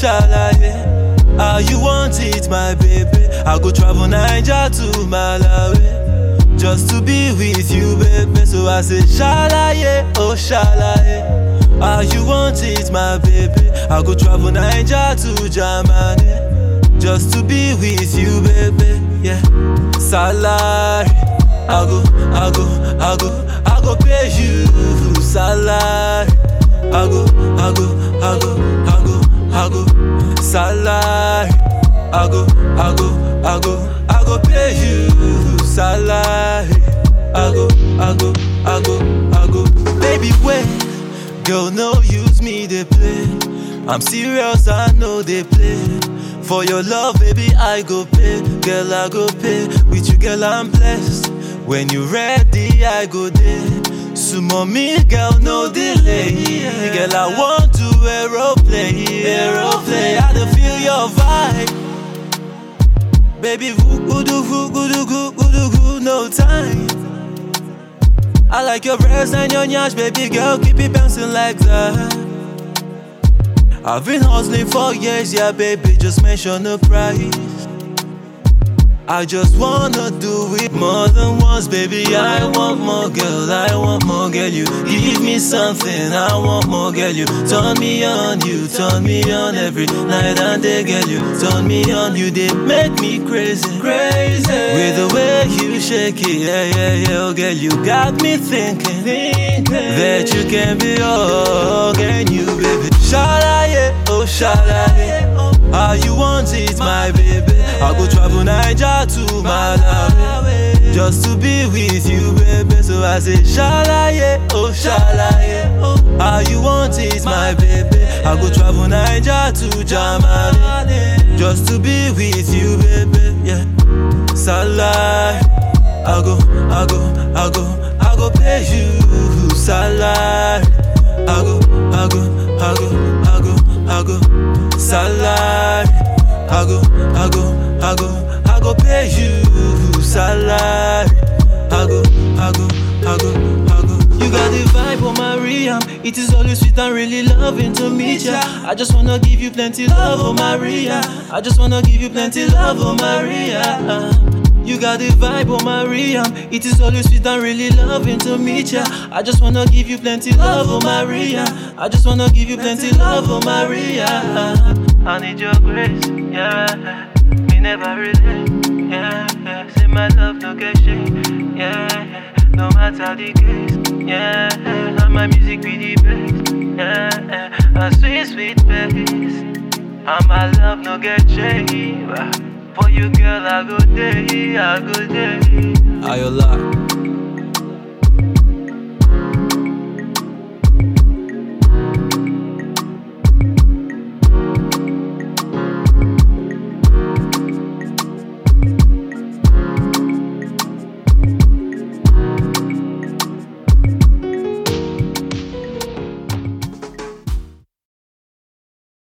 shalaye. How you want it, my baby? I go travel Niger to Malawi just to be with you, baby. So I say shalaye, oh shalaye. How you want it, my baby? I go travel Niger to Germany just to be with you, baby. Yeah, salary. I go, I go, I go, I go pay you salary. I go, I go, I go, I go, I go, salary. I go, I go, I go, I go pay you salary. I go, I go, I go, I go. Baby, wait, girl, no use me they play. I'm serious, I know they play. For your love, baby, I go pay. Girl, I go pay. With you, girl, I'm blessed. When you ready, I go there. Sumo me, girl, no delay. Girl, I want to aeroplane, aeroplane. I don't feel your vibe. Baby, woo, goodu, woo, goodu, goo, goodu, goo, no time. I like your breasts and your nyash, baby girl, keep it bouncing like that. I've been hustling for years, yeah, baby, just mention the price. I just wanna do it more than once, baby. I want more, girl. I want more, girl. You give me something. I want more, girl. You turn me on, you turn me on every night and day, girl. You turn me on, you they make me crazy, crazy. With the way you shake it, yeah, yeah, yeah, oh, girl. You got me thinking, thinking that you can be all, can you, baby? Shalaye, oh shalaye. How you want it, my baby? I go travel Niger to Malawi just to be with you, baby. So I say, Shalaye, oh Shalaye. How you want it, my baby? I go travel Niger to Germany just to be with you, baby. Yeah, Salai. I go, I go, I go, I go pay you salary. I go, I go, I go, I go, I go, salary. I go, I go, I go, I go pay you salary. I go, I go, I go, I go. You got the vibe, oh Maria. It is always sweet and really loving to meet ya. I just wanna give you plenty love, oh Maria. I just wanna give you plenty love, oh Maria. You got the vibe, oh Maria. It is always sweet and really loving to meet ya. I just wanna give you plenty love, oh Maria. I just wanna give you plenty love, oh Maria. I need your grace, yeah. Me never really, yeah. yeah. Say my love no get shake, yeah. No matter the case, yeah. And my music be the best, yeah. A sweet, sweet bass. And my love no get shake. For you, girl, I go day, I go day. Ayola.